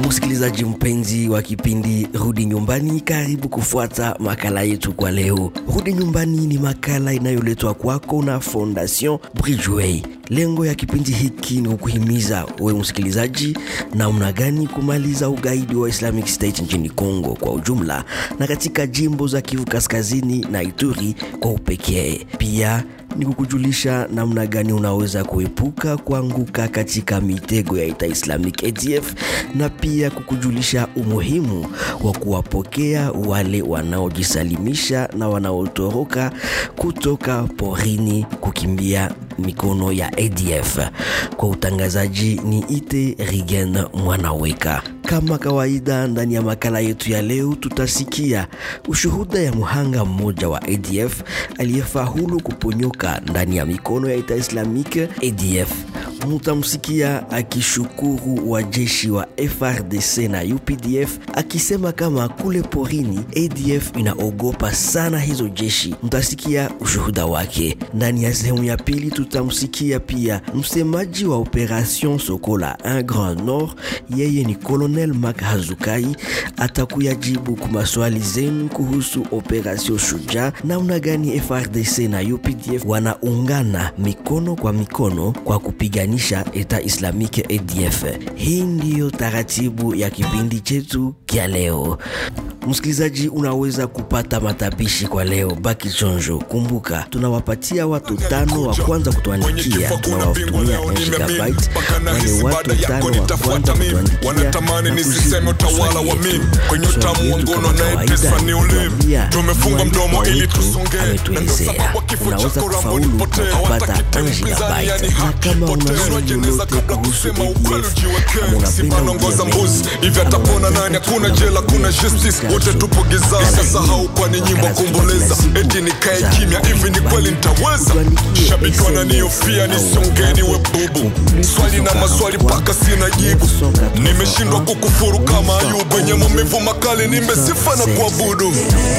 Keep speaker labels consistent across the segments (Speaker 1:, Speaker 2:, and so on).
Speaker 1: Msikilizaji mpenzi wa kipindi Rudi Nyumbani, karibu kufuata makala yetu kwa leo. Rudi Nyumbani ni makala inayoletwa kwako na Fondation Bridgeway. Lengo ya kipindi hiki ni kukuhimiza wewe msikilizaji, namna gani kumaliza ugaidi wa Islamic State nchini Kongo kwa ujumla na katika jimbo za Kivu Kaskazini na Ituri kwa upekee. Pia ni kukujulisha namna gani unaweza kuepuka kuanguka katika mitego ya ita Islamic ADF na pia kukujulisha umuhimu wa kuwapokea wale wanaojisalimisha na wanaotoroka kutoka porini kukimbia mikono ya ADF. Kwa utangazaji ni ite Rigen Mwanaweka. Kama kawaida, ndani ya makala yetu ya leo tutasikia ushuhuda ya mhanga mmoja wa ADF aliyefaulu kuponyoka ndani ya mikono ya ita Islamique ADF. Mutamsikia akishukuru wajeshi wa FRDC na UPDF akisema kama kule porini ADF inaogopa sana hizo jeshi. Mtasikia ushuhuda wake. Ndani ya sehemu ya pili tutamsikia pia msemaji wa Operation Sokola 1 Grand Nord, yeye ni Colonel Mak Hazukai, atakuyajibu kwa maswali zenu kuhusu Operation Shujaa, namna gani FRDC na UPDF wanaungana mikono kwa mikono kwa kupiganisha Eta Islamique ADF. Hii ndiyo taratibu ya kipindi chetu kya leo. Msikilizaji, unaweza kupata matapishi kwa leo. Baki chonjo, kumbuka tunawapatia watu tano wa kwanza kutuandikia, tunawatumia gigabyte. Wale watu tano wa kwanza kutuandikia
Speaker 2: wanatamani nisiseme utawala wa mimi kwenye utamu wa ngono anayeteswa ni ulimi. Tumefunga mdomo ili tusongee, na ndio
Speaker 1: ametuelezea
Speaker 2: sababu kifo cha
Speaker 1: unaweza
Speaker 2: Korambo
Speaker 1: kufaulu
Speaker 2: nipotee.
Speaker 1: kupata
Speaker 2: Hawataki
Speaker 1: 1
Speaker 2: mpinzani, yani
Speaker 1: gigabyte, na
Speaker 2: haki
Speaker 1: kama
Speaker 2: ipotee.
Speaker 1: unaswali
Speaker 2: Jeneza
Speaker 1: lolote
Speaker 2: kabla
Speaker 1: kuhusu
Speaker 2: kusema ukweli
Speaker 1: ADF
Speaker 2: ujiwekee.
Speaker 1: ama unapenda
Speaker 2: Simba naongoza
Speaker 1: ujue
Speaker 2: mbuzi
Speaker 1: mengi,
Speaker 2: hivi
Speaker 1: ama
Speaker 2: atapona
Speaker 1: unapenda
Speaker 2: nani? Hakuna
Speaker 1: kujua
Speaker 2: jela, kuna
Speaker 1: mengi,
Speaker 2: justice, wote
Speaker 1: kesho,
Speaker 2: tupo gizani.
Speaker 1: makala
Speaker 2: Sasahau
Speaker 1: hii,
Speaker 2: kwani nyimbo
Speaker 1: makala za
Speaker 2: kuomboleza,
Speaker 1: kila siku
Speaker 2: eti nikae
Speaker 1: za
Speaker 2: kimya hivi, ni kweli nitaweza?
Speaker 1: Tuandikie
Speaker 2: Shabiki
Speaker 1: SMS
Speaker 2: wananiofia
Speaker 1: au
Speaker 2: nisongeni, we
Speaker 1: WhatsApp
Speaker 2: bubu,
Speaker 1: plus
Speaker 2: swali na maswali
Speaker 1: 243,
Speaker 2: mpaka sina jibu.
Speaker 1: 981,
Speaker 2: Nimeshindwa kukufuru kama Ayubu, wenye maumivu makali nimesifa na kuabudu.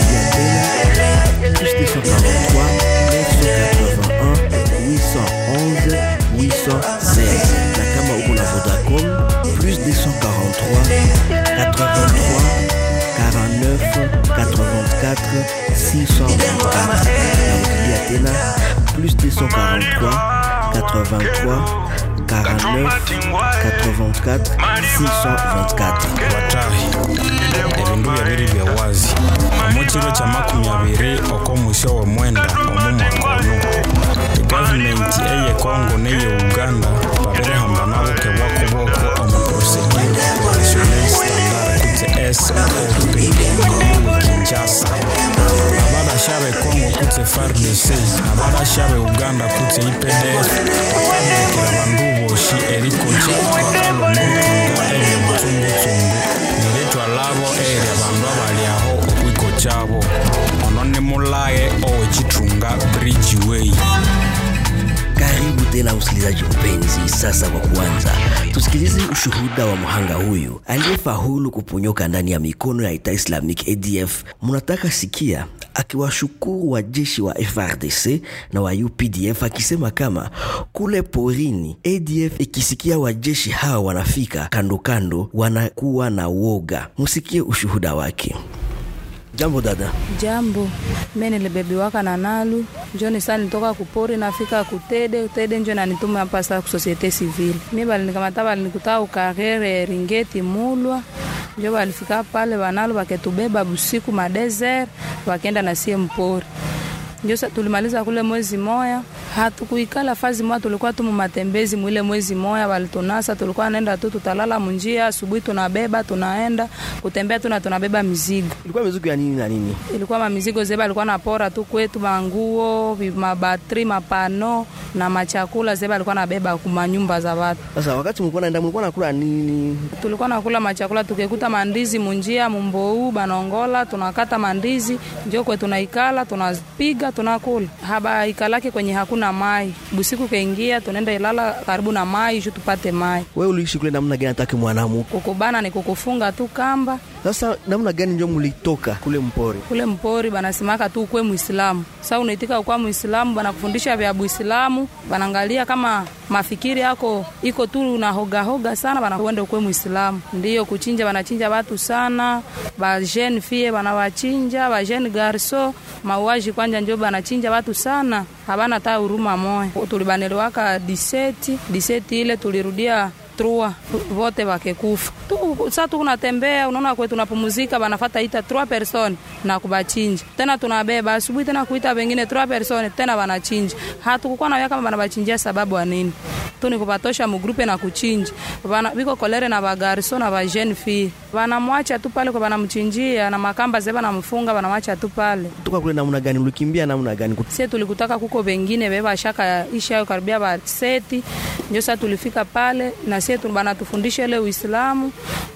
Speaker 1: plus 243 981 811 816 na kama uko na Vodacom plus 243 83 49 84 624 narudilia tena plus 243 83 49 84 624
Speaker 3: batahi ebindu byabiri bya wazi omu kiro kya makumi abiri okw'omusyo w'omwenda omu mwaka onu egavumenti eye kongo n'eye uganda babirihamba nabo kebwakuboko omu procedure operational standard kutse sop ewe kinshasa abarasha be kongo kutse fardc abarasha be uganda kutse ipdf bakabirekera bandu boshi erikoca bakalonotunga ebyo butsungutsungu niritwa labo eri abandu abali aho okwiko kyabo ono ni mulaye owekithunga bridgeway
Speaker 1: Karibu tena msikilizaji mpenzi. Sasa kwa kuanza, tusikilize ushuhuda wa mhanga huyu aliyefaulu kuponyoka ndani ya mikono ya ita Islamic ADF. Mnataka sikia akiwashukuru wajeshi wa FRDC na wa UPDF akisema kama kule porini ADF ikisikia wajeshi hawa wanafika kando kando, wanakuwa na woga. Msikie ushuhuda wake. Jambo dada.
Speaker 4: Jambo, mimi nilibebiwaka na Nalu njoni saa nitoka kupori nafika kutede tede njo nanituma hapa saa ku societe civile. Mimi balinikamata balinikuta ukarere Ringeti Mulwa njo balifika pale Banalu baketubeba busiku madeser bakenda na sie mpori njo sa- tulimaliza kule mwezi moya hatukuikala fazi moya tulikuwa tu mumatembezi mwile mwezi moya walitunasa tulikuwa naenda tu tutalala munjia asubuhi tunabeba tunaenda kutembea tuna tunabeba mizigo
Speaker 1: Ilikuwa mizuko ya nini na nini?
Speaker 4: ilikuwa mamizigo zeba alikuwa napora tu kwetu manguo vi- mabatri mapano na machakula zeba alikuwa nabeba kumanyumba za watu
Speaker 1: Sasa wakati mlikuwa naenda mlikuwa nakula nini?
Speaker 4: tulikuwa nakula machakula tukikuta mandizi munjia mumbou banongola tunakata mandizi njo kwe tunaikala tunapiga tunakula haba ikalake kwenye hakuna mai busiku kaingia tunaenda ilala karibu na mai juu tupate mai
Speaker 1: Wewe uliishi kule namna gani? Hataki mwanamu
Speaker 4: kukubana ni kukufunga tu kamba
Speaker 1: Sasa namna gani njo mulitoka kule mpori?
Speaker 4: kule mpori banasimaka tu ukwe Muislamu. Sasa unaitika ukwa Muislamu, banakufundisha vya Buislamu, banaangalia kama mafikiri yako iko tu na hoga hoga sana, banakwenda ukwe Muislamu. Ndiyo kuchinja, banachinja watu sana, ba jeune fille banawachinja, ba jeune garso mauaji kwanja njo banachinja watu sana, habana ta huruma moya. Tulibaneliwaka diseti diseti ile tulirudia trua vote wakekufa tu. Sa tukunatembea unaona kwe tunapumuzika, banafata ita trois personnes na kubachinja tena, tunabeba asubuhi tena kuita wengine trois personnes tena banachinja. Hatukukuwa nawia kama banabachinjia sababu ya nini tu ni kubatosha mugrupe na kuchinja bana biko kolere na bagarso na ba jeune fille banamwacha tu pale kwa banamchinjia na makamba zeba namfunga banamwacha tu pale.
Speaker 1: Toka kule namna gani mlikimbia namna gani?
Speaker 4: Sie tulikutaka kuko bengine beba shaka isha karibia ba seti ndio sasa tulifika pale na sie tu banatufundisha ile Uislamu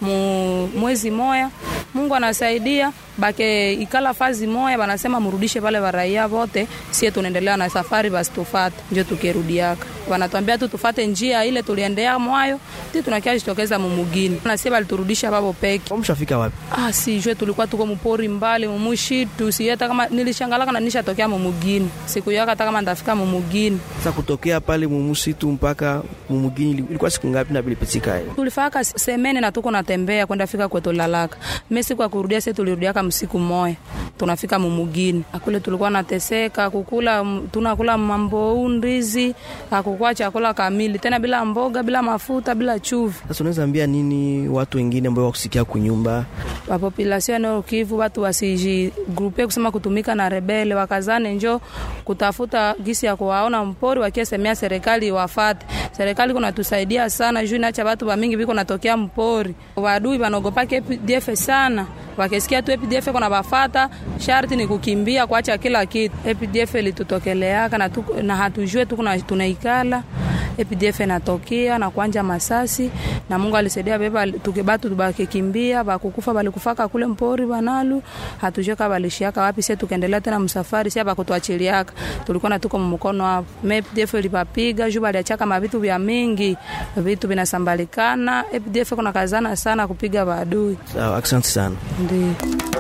Speaker 4: mu mwezi moya. Mungu anasaidia bake ikala fazi moya, banasema murudishe pale baraia vote, sie tunaendelea na safari basi tufate, ndio tukirudiaka wanatuambia tu tufate njia ile tuliendea mwayo ti tunakia jitokeza mumugini na sie baliturudisha babo peke.
Speaker 1: Mshafika wapi?
Speaker 4: Ah, sijue tulikuwa tuko mupori mbali mumushitu, si hata kama nilishangalaka na nishatokea mumugini, siku yaka hata kama ndafika mumugini.
Speaker 1: Sasa kutokea pale mumusitu mpaka mumugini ilikuwa siku ngapi na bilipitika?
Speaker 4: Tulifaka semene na tuko natembea kwenda fika kwetu lalaka. Mimi siku ya kurudia sisi tulirudiaka msiku moya. Tunafika mumugini. Akule tulikuwa nateseka kukula tunakula mambo ndizi, hakukuwa chakula kamili. Tena bila mboga, bila mafuta, bila chuvi.
Speaker 1: Sasa unaweza ambia nini watu wengine ambao wakusikia kunyumba?
Speaker 4: Wa population ya Kivu watu wasiji grupe kusema kutumika na rebele, wakazane njo kutafuta gisi ya kuwaona mpori wakiesemea serikali wafate. Serikali kuna tusaidia sana juu inaacha watu wa mingi biko natokea mpori. Wadui wanaogopa KPDF sana. Wakisikia tu APDF kuna bafata, sharti ni kukimbia kuacha kila kitu. APDF ilitutokeleaka na, tu, na hatujue tu tunaikala APDF natokea na kuanja masasi na Mungu alisaidia beba tukibatu tubakikimbia bakukufa balikufaka kule mpori banalu hatujue kama balishiaka wapi sisi tukaendelea tena msafari sisi bakutuachiliaka tulikuwa na tuko mkono hapo APDF ilipapiga juu baliachaka mavitu vya mingi vitu vinasambalikana APDF kuna kazana sana kupiga maadui
Speaker 1: Sawa, asante sana.
Speaker 4: ndio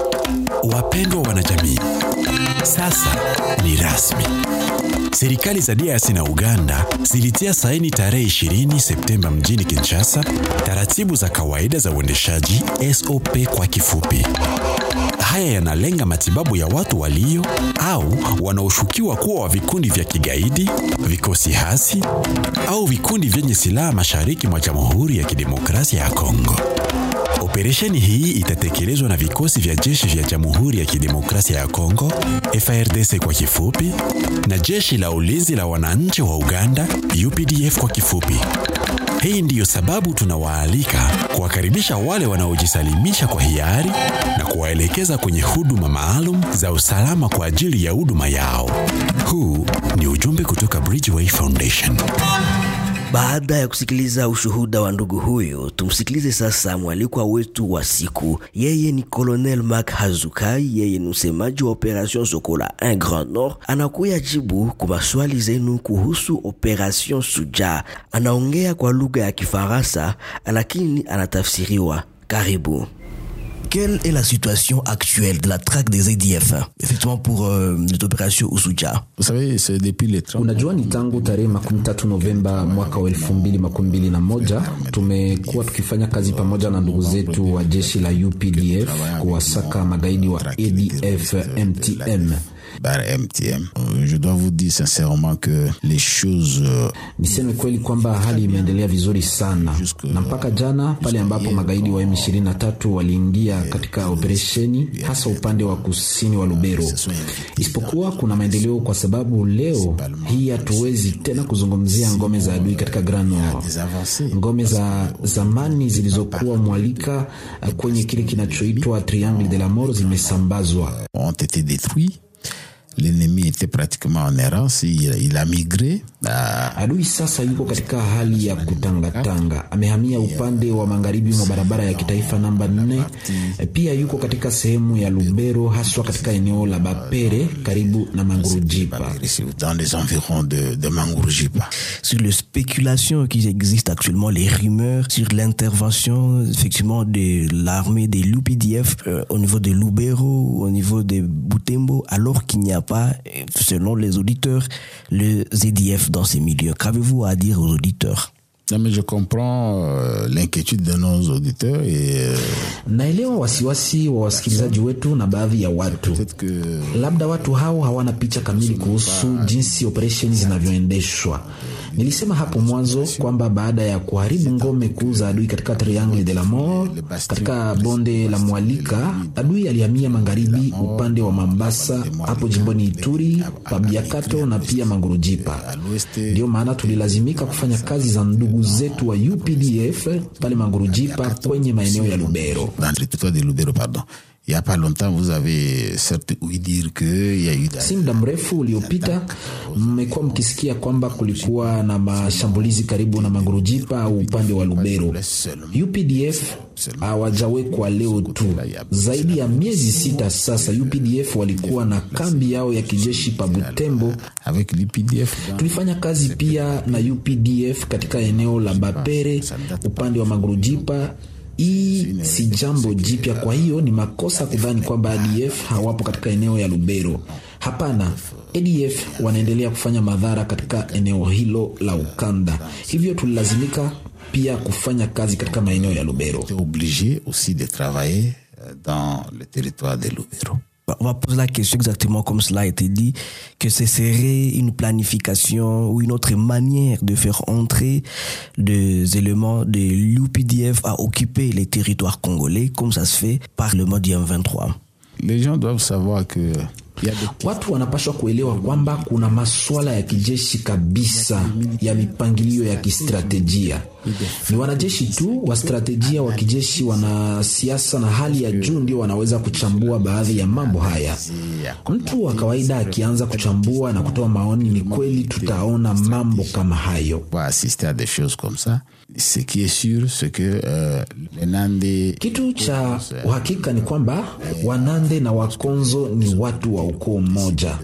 Speaker 5: Wapendwa wanajamii, sasa ni rasmi. Serikali za DRC na Uganda zilitia saini tarehe 20 Septemba mjini Kinshasa taratibu za kawaida za uendeshaji SOP kwa kifupi. Haya yanalenga matibabu ya watu walio au wanaoshukiwa kuwa wa vikundi vya kigaidi, vikosi hasi au vikundi vyenye silaha mashariki mwa Jamhuri ya Kidemokrasia ya Kongo. Operesheni hii itatekelezwa na vikosi vya jeshi vya Jamhuri ya Kidemokrasia ya Kongo, FARDC kwa kifupi, na jeshi la ulinzi la wananchi wa Uganda, UPDF kwa kifupi. Hii ndiyo sababu tunawaalika kuwakaribisha wale wanaojisalimisha kwa hiari na kuwaelekeza kwenye huduma maalum za usalama kwa ajili ya huduma yao. Huu ni ujumbe kutoka Bridgeway Foundation.
Speaker 1: Baada ya kusikiliza ushuhuda wa ndugu huyu, tumsikilize sasa mwalikwa wetu wa siku. Yeye ni Colonel Mark Hazukai, yeye ni msemaji wa Operation Sokola 1 Grand Nord. Anakuya jibu kwa maswali zenu kuhusu Operation Suja. Anaongea kwa lugha ya Kifaransa lakini anatafsiriwa. Karibu.
Speaker 6: Quelle est la situation actuelle de la traque des ADF effectivement pour euh, l'opération Usuja
Speaker 7: Vous savez, c'est depuis les 30
Speaker 8: Unajua, ni tangu tarehe makumi tatu Novemba mwaka wa elfu mbili makumi mbili na moja tumekuwa tukifanya kazi pamoja na ndugu zetu wa jeshi la UPDF kuwasaka magaidi wa ADF MTM.
Speaker 7: par MTM. Euh, Je dois vous dire sincèrement que les choses euh,
Speaker 8: Niseme kweli kwamba hali imeendelea vizuri sana, na mpaka jana pale ambapo magaidi wa M23 waliingia katika operesheni, hasa upande wa kusini wa Lubero, isipokuwa kuna maendeleo, kwa sababu leo hii hatuwezi tena kuzungumzia ngome za adui katika Grand Nord.
Speaker 7: des avancées.
Speaker 8: Ngome za zamani zilizokuwa mwalika eh, kwenye kile kinachoitwa Triangle de la Mort zimesambazwa.
Speaker 7: ont été détruits. l'ennemi était pratiquement en errance, il, il a migré. À...
Speaker 8: Adui sasa yuko katika hali ya kutangatanga, amehamia upande wa magharibi mwa barabara ya kitaifa namba nne. Pia yuko katika sehemu ya Lubero, haswa katika eneo la Bapere karibu na Mangurujipa.
Speaker 7: Dans les environs de, de Mangurujipa.
Speaker 6: Sur les spéculations qui existent actuellement, les rumeurs sur l'intervention effectivement de l'armée des l'UPDF euh, au niveau de Lubero, au niveau de Butembo, alors qu'il n'y a pas, selon les auditeurs, le ZDF dans ces milieux. Qu'avez-vous à dire aux auditeurs
Speaker 7: Non, mais je comprends euh, l'inquiétude de nos auditeurs et euh,
Speaker 8: naelewa wasiwasi wa wasikilizaji wetu na baadhi ya watu. Labda watu hao hawana picha kamili kuhusu jinsi operesheni zinavyoendeshwa. Nilisema hapo mwanzo kwamba baada ya kuharibu ngome kuu za adui katika Triangle de la Mort katika bonde la Mwalika, adui alihamia magharibi upande wa Mambasa, hapo jimboni Ituri, Pabiakato na pia Mangurujipa. Ndiyo maana tulilazimika kufanya kazi za ndugu zetu wa UPDF pale Mangurujipa kwenye maeneo ya Lubero.
Speaker 7: dans le territoire de Lubero, pardon. Il n'y a pas longtemps, vous avez certes ouï dire qu'il y a eu
Speaker 8: Si muda mrefu uliopita mmekuwa mkisikia kwamba kulikuwa na mashambulizi karibu na Mangurujipa au upande wa Lubero. UPDF hawajawekwa leo tu, zaidi ya miezi sita sasa. UPDF walikuwa na kambi yao ya kijeshi pa Butembo.
Speaker 7: avec l'UPDF.
Speaker 8: Tulifanya kazi pia na UPDF katika eneo la Bapere upande wa Mangurujipa. Hii si jambo jipya, kwa hiyo ni makosa kudhani kwamba ADF hawapo katika eneo ya Lubero. Hapana, ADF wanaendelea kufanya madhara katika eneo hilo la ukanda, hivyo tulilazimika pia kufanya kazi katika maeneo ya Lubero.
Speaker 7: était obligé aussi de travailler euh, dans le territoire de Lubero.
Speaker 6: On va poser la question exactement comme cela a été dit, que ce serait une planification ou une autre manière de faire entrer des éléments de l'UPDF à occuper les territoires congolais, comme ça se fait par le mode M23.
Speaker 7: Les gens doivent savoir que il y a des
Speaker 8: Watu wanapaswa kuelewa kwamba kuna masuala ya kijeshi kabisa ya mipangilio ya kistratejia. Ni wanajeshi tu wa stratejia wa kijeshi, wanasiasa na hali ya juu ndio wanaweza kuchambua baadhi ya mambo haya. Mtu wa kawaida akianza kuchambua na kutoa maoni, ni kweli tutaona mambo kama hayo.
Speaker 7: va assister à des choses comme ça. Ce qui est sûr, c'est que euh, les Nandés
Speaker 8: Kitu cha uhakika ni kwamba Wanande na Wakonzo ni watu wa ukoo mmoja,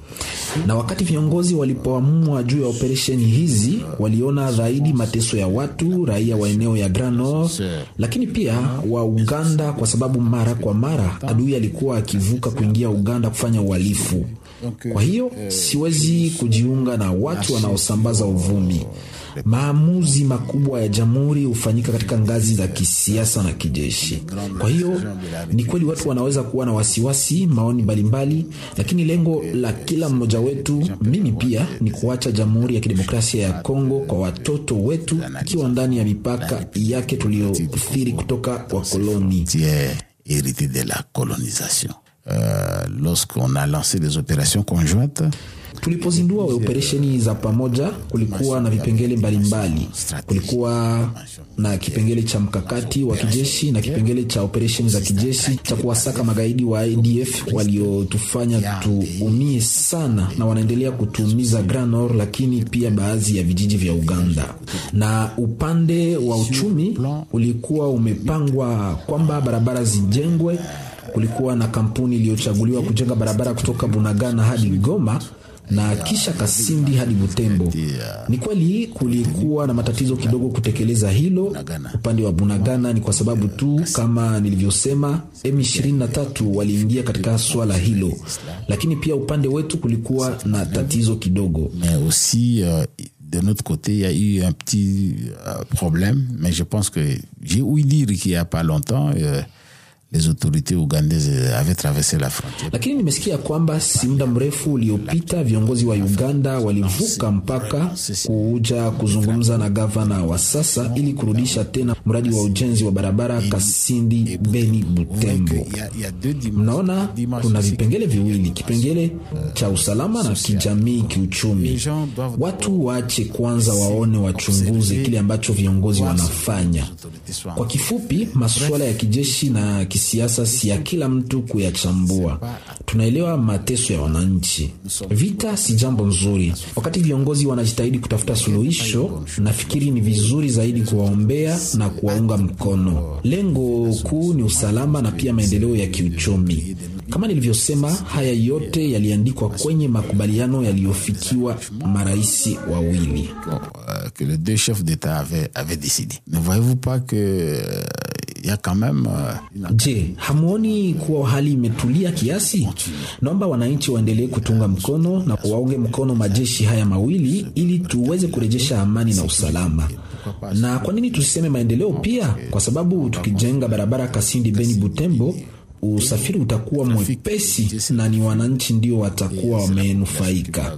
Speaker 8: na wakati viongozi walipoamua juu ya operesheni hizi, waliona zaidi mateso ya watu raia wa eneo ya Grand Nord, lakini pia wa Uganda, kwa sababu mara kwa mara adui alikuwa akivuka kuingia Uganda kufanya uhalifu. Kwa hiyo siwezi kujiunga na watu wanaosambaza uvumi. Maamuzi makubwa ya jamhuri hufanyika katika ngazi za kisiasa na kijeshi. Kwa hiyo ni kweli watu wanaweza kuwa na wasiwasi, maoni mbalimbali, lakini lengo la kila mmoja wetu, mimi pia, ni kuacha Jamhuri ya Kidemokrasia ya Kongo kwa watoto wetu, ikiwa ndani ya mipaka yake tuliyothiri kutoka wakoloni.
Speaker 7: qui est hérité de la colonisation. Euh, Lorsqu'on a lancé des opérations conjointes,
Speaker 8: Tulipozindua operesheni za pamoja, kulikuwa na vipengele mbalimbali. Kulikuwa na kipengele cha mkakati wa kijeshi na kipengele cha operesheni za kijeshi cha kuwasaka magaidi wa ADF waliotufanya tuumie sana na wanaendelea kutuumiza Grand Nord, lakini pia baadhi ya vijiji vya Uganda. Na upande wa uchumi ulikuwa umepangwa kwamba barabara zijengwe. Kulikuwa na kampuni iliyochaguliwa kujenga barabara kutoka Bunagana hadi Goma na kisha Kasindi hadi Butembo. Ni kweli kulikuwa na matatizo kidogo kutekeleza hilo upande wa Bunagana, ni kwa sababu tu kama nilivyosema, M23 waliingia katika swala hilo, lakini pia upande wetu kulikuwa na tatizo kidogo.
Speaker 7: mais aussi euh, de notre côté, il y a eu un petit euh, problème, mais je pense que j'ai ouï dire qu'il n'y a pas longtemps, euh, les autorités ougandaises avaient traversé la frontière.
Speaker 8: Lakini nimesikia kwamba si muda mrefu uliopita viongozi wa Uganda walivuka mpaka kuja kuzungumza na gavana wa sasa ili kurudisha tena mradi wa ujenzi wa barabara Kasindi Beni Butembo.
Speaker 7: Il y a, il y a deux dim-
Speaker 8: Mnaona kuna vipengele viwili, kipengele cha usalama na kijamii, kiuchumi. Watu waache kwanza waone, wachunguze kile ambacho viongozi wanafanya. Kwa kifupi, masuala ya kijeshi na kisiasa kisiasa si ya kila mtu kuyachambua. Tunaelewa mateso ya wananchi. Vita si jambo nzuri. Wakati viongozi wanajitahidi kutafuta suluhisho, nafikiri ni vizuri zaidi kuwaombea na kuwaunga mkono. Lengo kuu ni usalama na pia maendeleo ya kiuchumi. Kama nilivyosema, haya yote yaliandikwa kwenye makubaliano yaliyofikiwa marais wawili.
Speaker 7: que les deux chefs d'État avaient, avaient décidé. Ne voyez-vous pas que euh, il y a quand même euh,
Speaker 8: Je, hamuoni kuwa hali imetulia kiasi? Naomba wananchi waendelee kutunga mkono na waunge mkono majeshi haya mawili ili tuweze kurejesha amani na usalama. Na kwa nini tusiseme maendeleo pia? Kwa sababu tukijenga barabara Kasindi Beni Butembo usafiri utakuwa mwepesi na ni wananchi ndio watakuwa wamenufaika.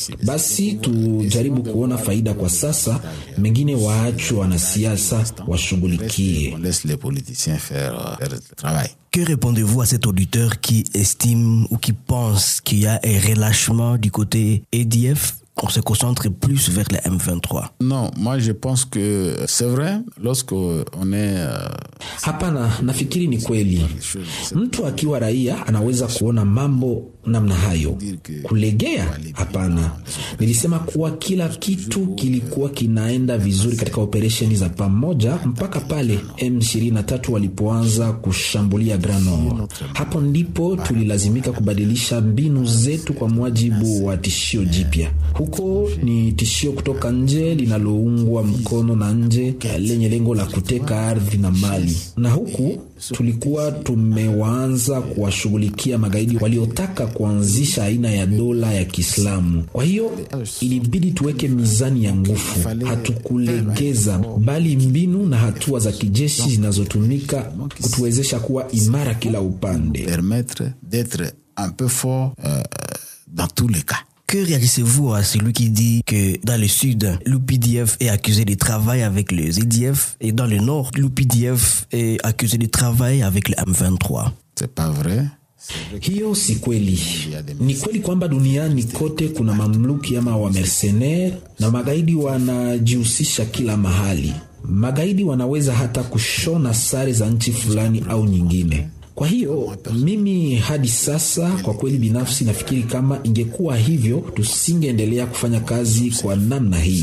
Speaker 8: Basi tujaribu kuona faida kwa sasa, mengine waachwe wanasiasa washughulikie.
Speaker 7: on laisse les politiciens faire, euh, faire le travail.
Speaker 6: Que répondez-vous à cet auditeur qui estime ou qui pense qu'il y a un relâchement du côté EDF on se concentre plus vers les M23
Speaker 7: Non, moi je pense que c'est vrai, lorsqu'on est... euh,
Speaker 8: Hapana, nafikiri ni kweli. Mtu akiwa raia anaweza kuona mambo namna hayo. Kulegea? Hapana. Nilisema kuwa kila kitu kilikuwa kinaenda vizuri katika operesheni za pamoja mpaka pale M23 walipoanza kushambulia Grand Nord. Hapo ndipo tulilazimika kubadilisha mbinu zetu kwa mujibu wa tishio jipya. Huko ni tishio kutoka nje linaloungwa mkono na nje lenye lengo la kuteka ardhi na mali, na huku tulikuwa tumewaanza kuwashughulikia magaidi waliotaka kuanzisha aina ya dola ya Kiislamu. Kwa hiyo ilibidi tuweke mizani ya nguvu, hatukulegeza, bali mbinu na hatua za kijeshi zinazotumika kutuwezesha kuwa imara kila upande.
Speaker 7: permettre d'être un peu fort euh, dans tous les cas.
Speaker 6: Que réagissez-vous à celui qui dit que dans le sud, l'UPDF est accusé de travail avec les EDF et dans le nord, l'UPDF est accusé de travail avec le M23
Speaker 7: C'est pas vrai.
Speaker 8: Hiyo si kweli. Ni kweli kwamba duniani kote kuna mamluki ama wamercenaire na magaidi wanajihusisha kila mahali. Magaidi wanaweza hata kushona sare za nchi fulani au nyingine. Kwa hiyo mimi hadi sasa, kwa kweli binafsi nafikiri kama ingekuwa hivyo, tusingeendelea kufanya kazi kwa namna hii.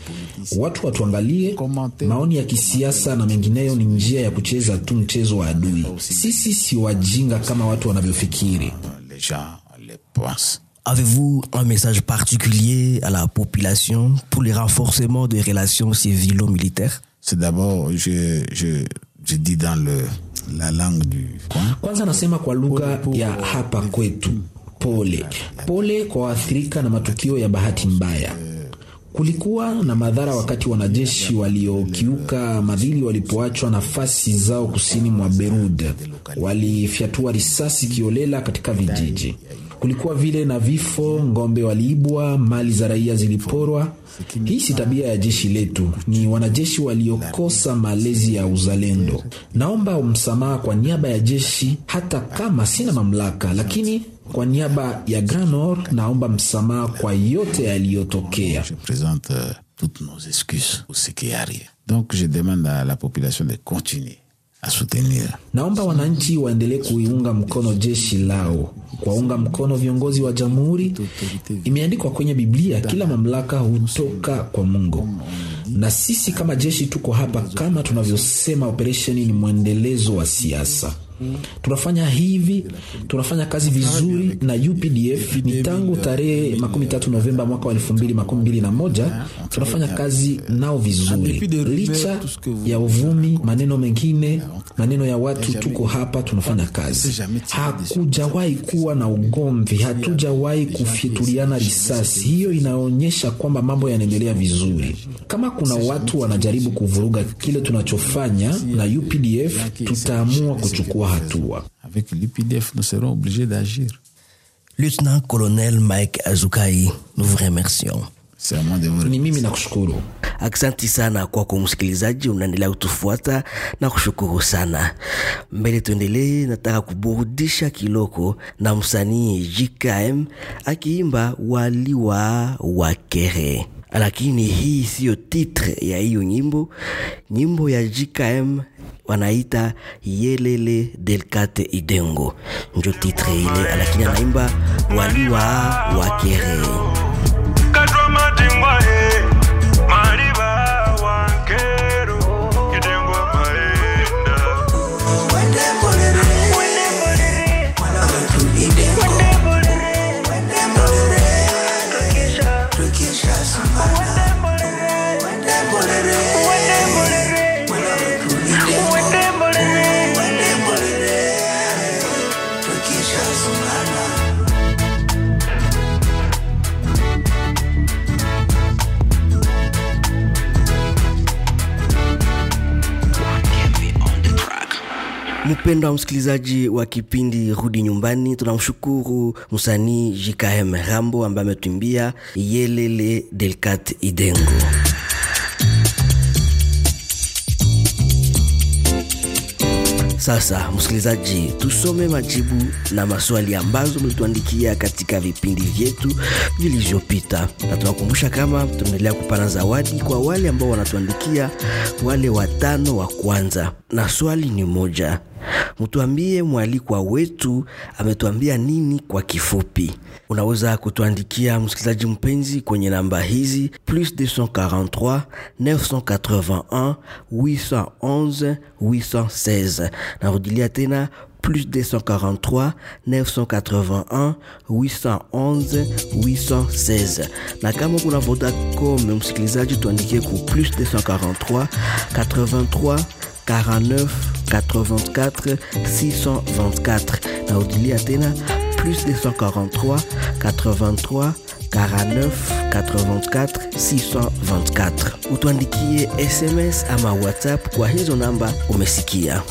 Speaker 8: Watu watuangalie, maoni ya kisiasa na mengineyo ni njia ya kucheza tu mchezo wa adui. Sisi si wajinga kama watu wanavyofikiri.
Speaker 7: Les gens le pensent.
Speaker 6: Avez-vous un message particulier à la population pour le renforcement des relations civilo-militaires
Speaker 7: C'est d'abord, je, je, je dis dans le, la langue du coin,
Speaker 8: Kwanza nasema kwa lugha ya hapa kwetu, pole pole kwa waathirika na matukio ya bahati mbaya. Kulikuwa na madhara wakati wanajeshi waliokiuka madhili walipoachwa nafasi zao kusini mwa Berud, walifyatua risasi kiolela katika vijiji. Kulikuwa vile na vifo, ng'ombe waliibwa, mali za raia ziliporwa. Hii si tabia ya jeshi letu, ni wanajeshi waliokosa malezi ya uzalendo. Naomba msamaha kwa niaba ya jeshi, hata kama sina mamlaka, lakini kwa niaba ya Grand Nord naomba msamaha kwa yote yaliyotokea.
Speaker 7: je présente euh, toutes nos excuses pour ce qui arrive. Donc je demande à la population de continuer à soutenir
Speaker 8: Naomba wananchi waendelee kuiunga mkono jeshi lao, kuwaunga mkono viongozi wa jamhuri. Imeandikwa kwenye Biblia, kila mamlaka hutoka kwa Mungu, na sisi kama jeshi tuko hapa. Kama tunavyosema, operesheni ni mwendelezo wa siasa. Tunafanya hivi, tunafanya kazi vizuri na UPDF ni tangu tarehe makumi tatu Novemba mwaka wa elfu mbili makumi mbili na moja tunafanya kazi nao vizuri, licha ya uvumi, maneno mengine, maneno ya watu. Tuko hapa tunafanya kazi, hakujawahi kuwa na ugomvi, hatujawahi kufyatuliana risasi. Hiyo inaonyesha kwamba mambo yanaendelea vizuri. Kama kuna watu wanajaribu kuvuruga kile tunachofanya na UPDF, tutaamua kuchukua hatua.
Speaker 7: avec l'UPDF, nous serons obligés d'agir.
Speaker 6: Lieutenant-colonel Mike Azukai, nous vous remercions.
Speaker 7: C'est à moi de vous
Speaker 8: Ni mimi nakushukuru.
Speaker 1: Aksanti sana kwako msikilizaji, unaendelea kutufuata na kushukuru sana. Mbele tuendelee, nataka kuburudisha kiloko na msanii JKM akiimba waliwa wakere, lakini hii siyo titre ya hiyo nyimbo. Nyimbo ya JKM wanaita Yelele Delcate Idengo, njo titre ile, lakini anaimba waliwa wakere
Speaker 9: katwa matingwa he mariba wankero kidengwa maenda
Speaker 1: Mpendo wa msikilizaji wa kipindi Rudi Nyumbani, tunamshukuru msanii JKM Rambo ambaye ametuimbia Yelele Delcat Idengo. Sasa msikilizaji, tusome majibu na maswali ambazo mlituandikia katika vipindi vyetu vilivyopita, na tunakumbusha kama tunaendelea kupana zawadi kwa wale ambao wanatuandikia, wale watano wa kwanza, na swali ni moja mtuambie mwalikwa wetu ametuambia nini kwa kifupi. Unaweza kutuandikia msikilizaji mpenzi kwenye namba hizi plus 243 981 811 816. Narudilia tena plus 243 981 811 816 na kama kuna Vodacom msikilizaji tuandikie ku plus 243 83 49 84 624 narudilia tena plus 243 83 49 84 624 utuandikie sms ama whatsapp kwa hizo namba umesikia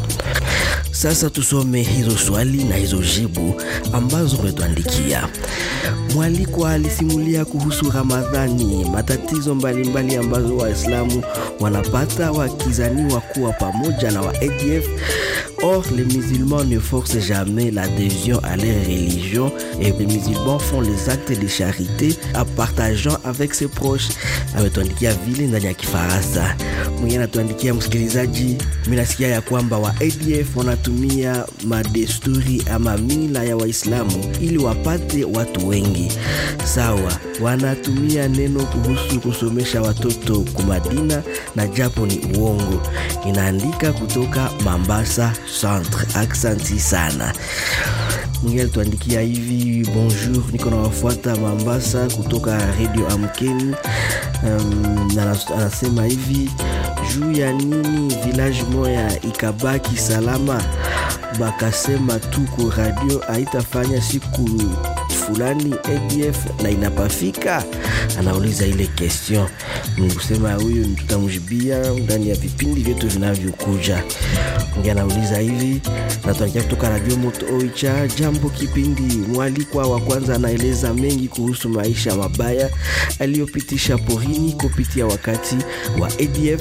Speaker 1: sasa tusome hizo swali na hizo jibu ambazo umetuandikia. Mwalikwa alisimulia kuhusu Ramadhani, matatizo mbalimbali mbali ambazo Waislamu wanapata wakizaniwa kuwa pamoja na wa ADF. Or, les musulmans ne forcent jamais l'adhésion à leur religion et les musulmans font les actes de charité en partageant avec ses proches. Ametuandikia vile ndani ya Kifaransa. Mwingine anatuandikia msikilizaji, mimi nasikia ya kwamba wa ADF wanatumia madesturi ama mila ya Waislamu ili wapate watu wengi. Sawa, wanatumia neno kuhusu kusomesha watoto kumadina na japo ni uongo. Inaandika kutoka Mambasa Centre. Aksanti sana. Mwingine alituandikia hivi, bonjour, niko nawafuata Mambasa kutoka Radio Amkeni. Um, na anasema hivi juu ya nini village moya ikabaki salama, bakasema tuko radio haitafanya siku fulani ADF na inapafika. Anauliza ile question, mkusema huyu tutamjibia ndani ya vipindi vyetu vinavyokuja. Ngi anauliza hivi, natuangia kutoka Radio Moto Oicha. Jambo kipindi, mwalikwa wa kwanza anaeleza mengi kuhusu maisha mabaya aliyopitisha porini kupitia wakati wa ADF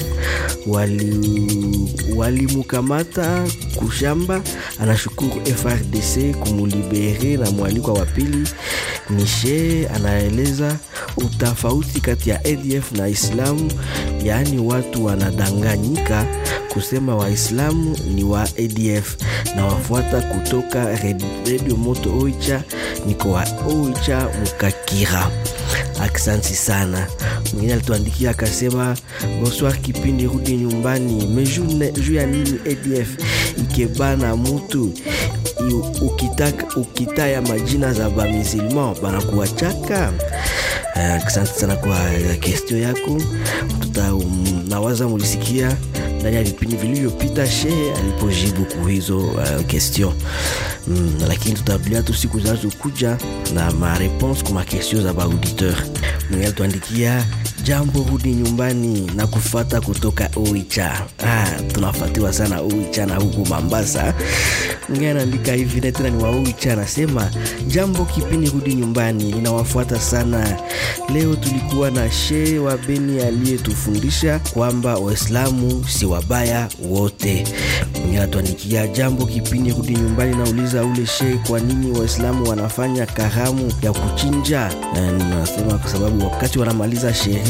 Speaker 1: walimukamata wali kushamba. Anashukuru FRDC kumulibere, na mwalikwa wa pili Nishe anaeleza utafauti kati ya ADF na Islamu, yaani watu wanadanganyika kusema Waislamu ni wa ADF na wafuata kutoka Radio Moto Oicha, niko wa Oicha Mukakira. Aksanti sana. Mwingine alituandikia akasema, bonsoir kipindi rudi nyumbani meju ya nini ADF ikebana mutu ukitaka ukitaya majina za bamisilman banakuwachaka. Asante uh, sana kwa kestio yako, tuta um, nawaza mulisikia ndani ya vipindi vilivyopita shehe alipojibu kuhizo uh, question mm, lakini tutarudia tu siku zinazokuja na mareponse kwa makestio za baauditeur. Mwingine alituandikia jambo, rudi nyumbani na kufata kutoka Oicha. Ah, tunafatiwa sana Oicha na huku Mambasa. Mwingine anaandika hivi na tena ni wa Oicha, anasema jambo, kipindi rudi nyumbani ninawafuata sana. Leo tulikuwa na shehe wa Beni aliyetufundisha kwamba Waislamu si wabaya wote. Mwingine anatuandikia jambo, kipindi rudi nyumbani, nauliza ule shehe, kwa nini Waislamu wanafanya karamu ya kuchinja? Na nasema kwa sababu wakati wanamaliza sherehe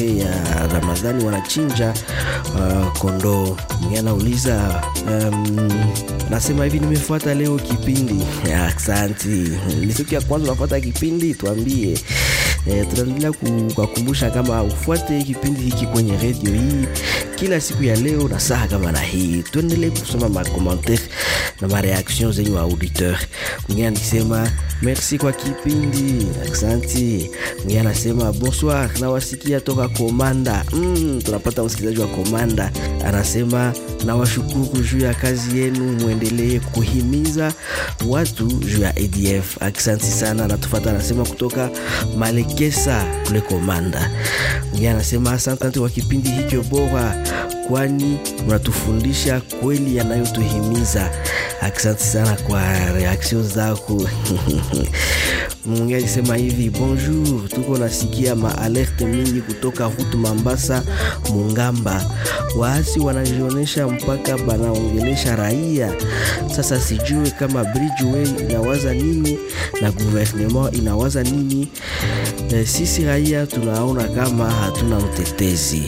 Speaker 1: sherehe ya Ramadhani wanachinja uh, kondoo. Mwingine anauliza um, nasema hivi, nimefuata leo kipindi. Asante, ni siku ya kwanza unafuata kipindi, tuambie. E, tunaendelea kukumbusha kama ufuate kipindi hiki kwenye redio hii kila siku ya leo na saa kama na hii. Tuendelee kusoma makommentaire na mareaction zenyu wa auditeur. Mwingine anasema merci kwa kipindi, aksanti. Mwingine anasema bonsoir, nawasikia toka Komanda. Mm, tunapata msikilizaji wa Komanda anasema nawashukuru juu ya kazi yenu, mwendelee kuhimiza watu juu ya ADF. Aksanti sana. Natufata anasema kutoka Malekesa kule Komanda. Mwingine anasema asante kwa kipindi hikyo bora, kwani mnatufundisha kweli yanayotuhimiza. Asante sana kwa reaction zako. Mwingine alisema hivi, bonjour, tuko nasikia maalerte mingi kutoka Route Mambasa Mungamba, waasi wanajionesha mpaka banaongelesha raia. Sasa sijue kama Bridgeway inawaza nini na gouvernement inawaza nini. E, sisi raia tunaona kama hatuna mtetezi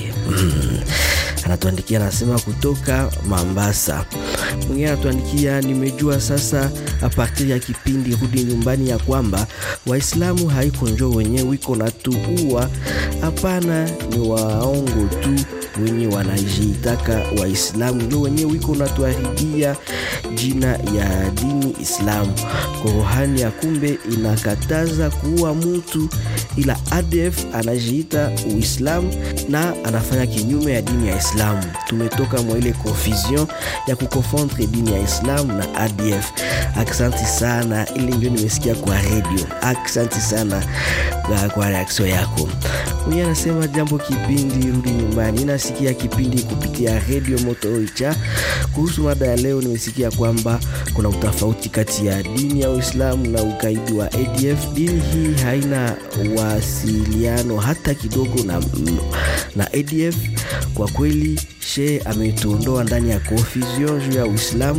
Speaker 1: anatuandikia anasema kutoka Mambasa. Mwingine anatuandikia nimejua sasa apartir ya kipindi rudi nyumbani ya kwamba Waislamu haiko njo wenye wiko na tuua, hapana, ni waongo tu wenye wanajiitaka Waislamu ndio wenye wiko na tuharibia jina ya dini Islamu. Korohani ya kumbe inakataza kuua mtu, ila ADF anajiita Uislamu na anafanya kinyume ya dini ya Islamu. Tumetoka mwa ile confusion ya kukofondre dini ya Islamu na ADF. Aksanti sana, ili ndio nimesikia kwa radio. Aksanti sana kwa, kwa reaction yako. Mwenye anasema jambo kipindi rudi nyumbani, nasikia kipindi kupitia radio Moto Icha. Kuhusu mada ya leo, nimesikia kwamba kuna utofauti kati ya dini ya Uislamu na ugaidi wa ADF. Dini hii haina wasiliano hata kidogo na, na ADF. Kwa kweli she ametuondoa ndani ya confusion juu ya Uislamu,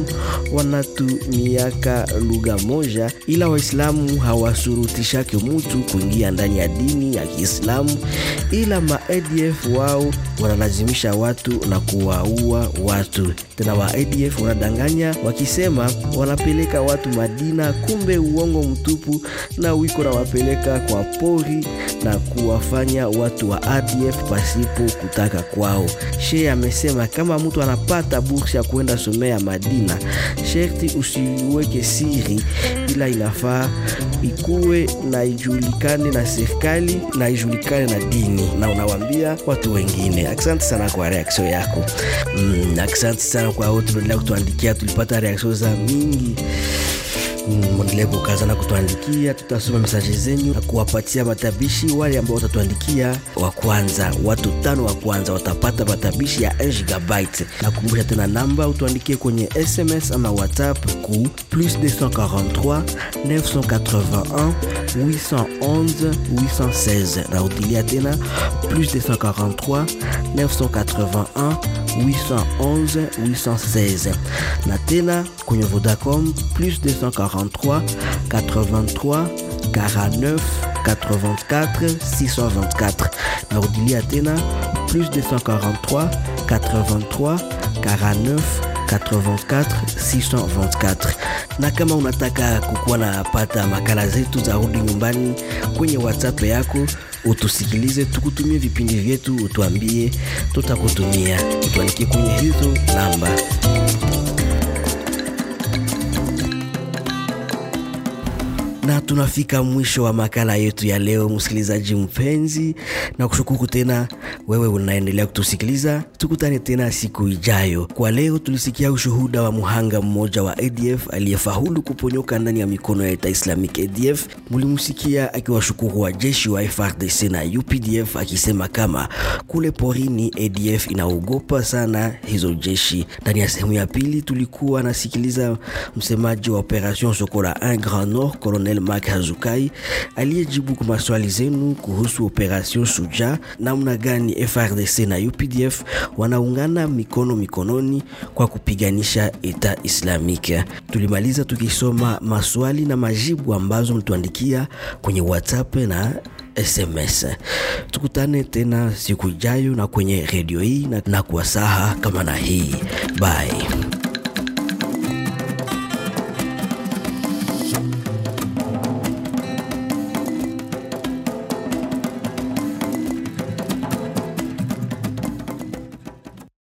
Speaker 1: wanatumiaka lugha moja, ila Waislamu hawasurutishake mutu kuingia ndani ya dini ya Kiislamu, ila ma ADF wao wanalazimisha watu na kuwaua watu. Tena wa ADF wanadanganya wakisema wanapeleka watu Madina, kumbe uongo mtupu, na wiko na wapeleka kwa pori na kuwafanya watu wa ADF pasipo kutaka kwao. Shehe amesema kama mtu anapata bursa ya kuenda somea Madina, sherti usiweke siri, ila inafaa ikuwe na ijulikane na serikali na ijulikane na dini, na unawambia watu wengine. Asante sana kwa reaksio yako. Mm, asante sana kwa wote mnaendelea kutuandikia, tulipata reaksio za mingi mwendelee kukaza na kutuandikia, tutasoma mesaje zenyu na kuwapatia matabishi. Wale ambao watatuandikia wa kwanza, watu tano wa kwanza watapata matabishi ya 1 gigabyte. Nakumbusha tena namba, utuandikie kwenye SMS ama WhatsApp ku plus 243 981 811 816. Naudilia tena plus 243 981 811 816 na tena kwenye Vodacom plus 243 83 49 84 624 narudilia tena plus 243 83 49 84 624 na kama unataka kukuwa na pata makala zetu za rudi nyumbani kwenye whatsapp yako utusikilize tukutumie vipindi vyetu utuambie tutakutumia utuandikie kwenye hizo namba na tunafika mwisho wa makala yetu ya leo, msikilizaji mpenzi, na kushukuru tena wewe unaendelea kutusikiliza. Tukutane tena siku ijayo. Kwa leo tulisikia ushuhuda wa muhanga mmoja wa ADF aliyefaulu kuponyoka ndani ya mikono ya Eta Islamic ADF. Mulimsikia akiwashukuru wajeshi wa FRDC na UPDF akisema kama kule porini ADF inaogopa sana hizo jeshi. Ndani ya sehemu ya pili tulikuwa nasikiliza msemaji wa Operation Sokola 1 Grand Nord Colonel Mark Hazukai aliyejibu kwa maswali zenu kuhusu Operation Suja, namna gani FRDC na UPDF wanaungana mikono mikononi kwa kupiganisha Eta Islamike. Tulimaliza tukisoma maswali na majibu ambazo mtuandikia kwenye WhatsApp na SMS. Tukutane tena siku ijayo na kwenye redio hii na, na kwa saha kama na hii. Bye.